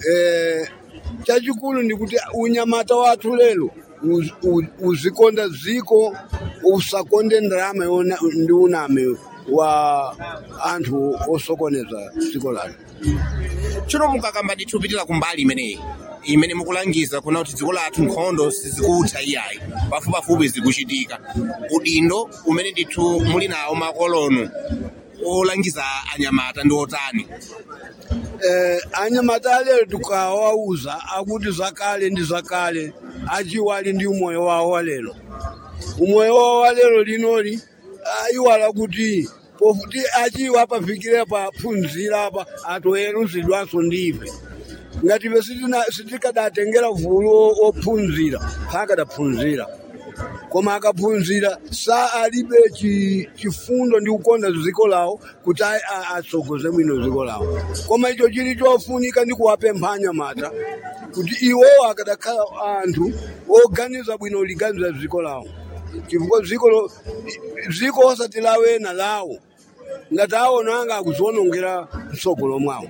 eh, chachikulu ndikuti unyamata wathu lero uz- u- uzikonda dziko usakonde ndarama yona ndi uname wa anthu osokoneza dziko lathu tsono mukakamba ndithu pitira kumbali imeneyi imene mukulangiza kuna kuti dziko lathu nkhondo sizikutha iyayi pafupipafupi zikuchitika udindo umene ndithu muli nawo makolono olangiza anyamata ndi otani eh, anyamata alero tukawauza akuti zakale ndi zakale achiwali ndi umoyo wawo walero umoyo wawo walero linoli ayiwala kuti pofuti achiwa pafikire paphunzira pa atoweruzidwanso ndife ngati ife sitina- sitikadatengera vulu o- ophunzira pakadaphunzira koma akaphunzira sa alibe chi- chifundo ndi kukonda dziko lawo kuti a- a- atsogoze bwino dziko lawo koma icho chili chofunika ndi kuwapempha anyamata kuti iwowo akadakhala anthu oganiza bwino liganiza dziko lawo chifukwa dziko lo- dziko osati lawena lawo ngati aona anga akuziwonongera mtsogolo mwawo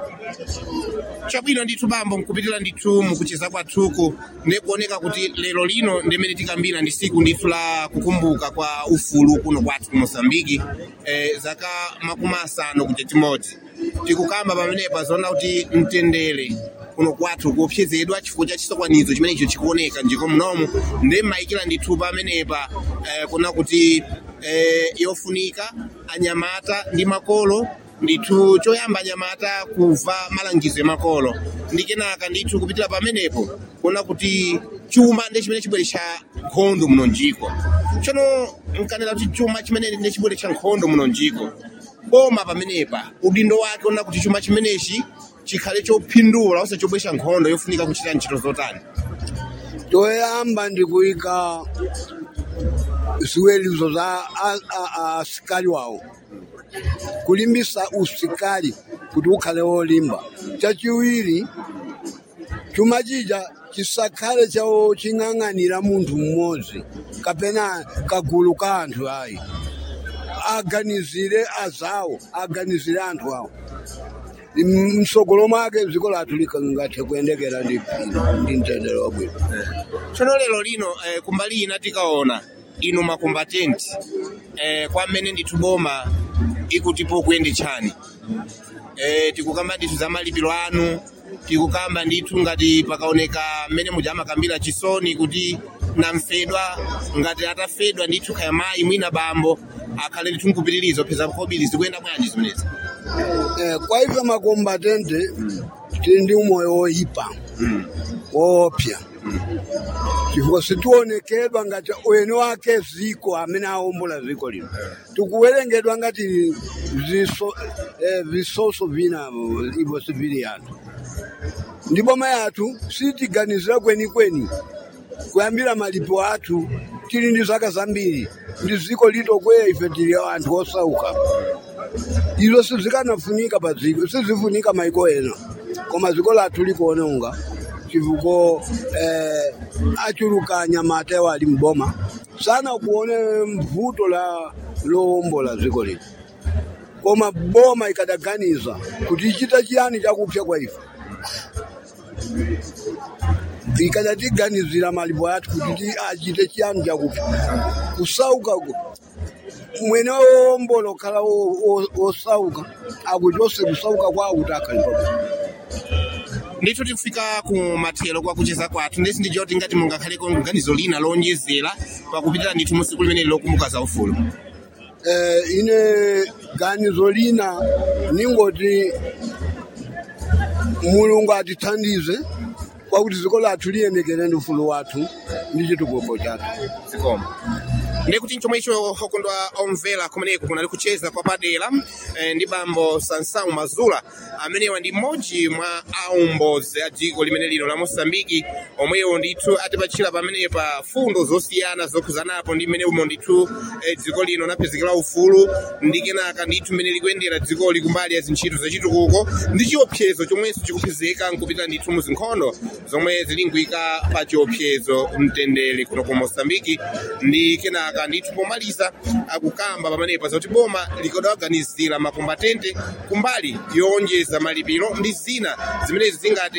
chabwino ndithu bambo mkupitira ndithu mukucheza kwathuku ndikuoneka kuti lero lino ndimene tikambira ndi siku ndithu la kukumbuka kwa ufulu kuno kwathu ku mosambiki eh, zaka makumi asanu kuti timodzi tikukamba pamenepa zoona kuti mtendere kuno kwathu kuopsezedwa chifukwa cha chisokwanizo chimene icho chikuoneka njiko mnomo ndi mayikira ndithu pamenepa eh, kuna kuti eh, yofunika anyamata ndi makolo ndithu choyamba anyamata kuva malangizo emakolo ndi kenaka ndithu kupitira pamenepo kuona kuti chuma ndi chimene chibwere cha nkhondo muno njiko tsono nkanena kuti chuma chimene ndi chibwere cha nkhondo muno njiko boma pamenepa udindo wake ona kuti chuma chimenechi chikhale chophindula ose chobwesha nkhondo yofunika kuchita ntchito zotani choyamba ndi kuyika ziwelizo za a- a- a- asikali wawo kulimbisa usikali kuti ukhale wolimba chachiwiri chuma chija chisakhale chawo ching'ang'anira munthu mmodzi kapena kagulu ka anthu ayi aganizire azawo aganizire anthu awo M- msogolo mwake dziko lathu likangathe kuyendekera ndi ndi mtendere wabwino tsono lero lino eh, kumbali ina tikaona inu makombatenti eh, kwa mmene ndithu boma ikutipo kuyende chani eh, tikukamba ndithu za malipiro anu tikukamba ndithu ngati pakaoneka mmene muja amakambira chisoni kuti namfedwa ngati atafedwa ndithu kaya mayi mwina bambo akhale ndithu nkupitirizo peza kobiri zikuyenda bwanji zimenezi Eh, kwa ife makombatente tili ndi umoyo woyipa woopsa chifukwa sitionekedwa ngati ene wake ziko amene aombola ziko lino tikuwerengedwa ngati ziso, eh, visoso vina ivo sivili yathu ndipo mayi athu sitiganizira kwenikweni kuyambira malipo athu tili ndi zaka zambiri ndi ziko litokweya ife tili anthu osauka izo sizikanafunika pa dziko sizifunika maiko ena koma dziko lathu likuononga chifukwa eh, achuluka anyamata ewo ali mboma sana kuone mvuto la lowombola dziko lino koma boma ikadaganiza kuti ichita chiyani chakupsa kwa ife ikadatiganizira malipo athu kuti ti- achite chiyani chakupsa kusauka ku- mwene wombola okhala wo- wo- wosauka akuchose kusauka kwawo kuti akhalipa ndithu tikufika ku mathero kwa kucheza kwathu ndesi ndijiwa kuti ngati mungakhaleko ganizo lina lonjezera pakupitira ndithu musiku limene lokumbuka za ufulu eh, ine ganizo lina ningoti mulungu atithandize kwakuti dziko lathu liyendekere ndi ufulu wathu ndi chitukuko chathu zikoma ndikuti chomwe icho okondwa omvera kumeneko kunali kucheza kwa padera eh, ndi bambo sansau mazula amenewa ndi mmodzi mwa aumbozi a dziko limene lino la mosambiki omwewo ndithu atipatchira pamenepa fundo zosiyana zokhuzanapo ndi mmene umo ndithu eh, dziko lino lapezekera ufulu ndi kenaka ndithu mmene likuyendera dzikoli kumbali ya zintchito zachitukuko ndi chiopsezo chomwenso chikupezeka nkupita ndithu mu zinkhondo zomwe zilingwika pa chiopsezo mtendere kuno ku mosambiki ndi kenaka ndithu pomaliza akukamba pamenepa zoti boma likodawaganizira makombatente kumbali yowonjeza malipiro ndi zina zimenezi zingati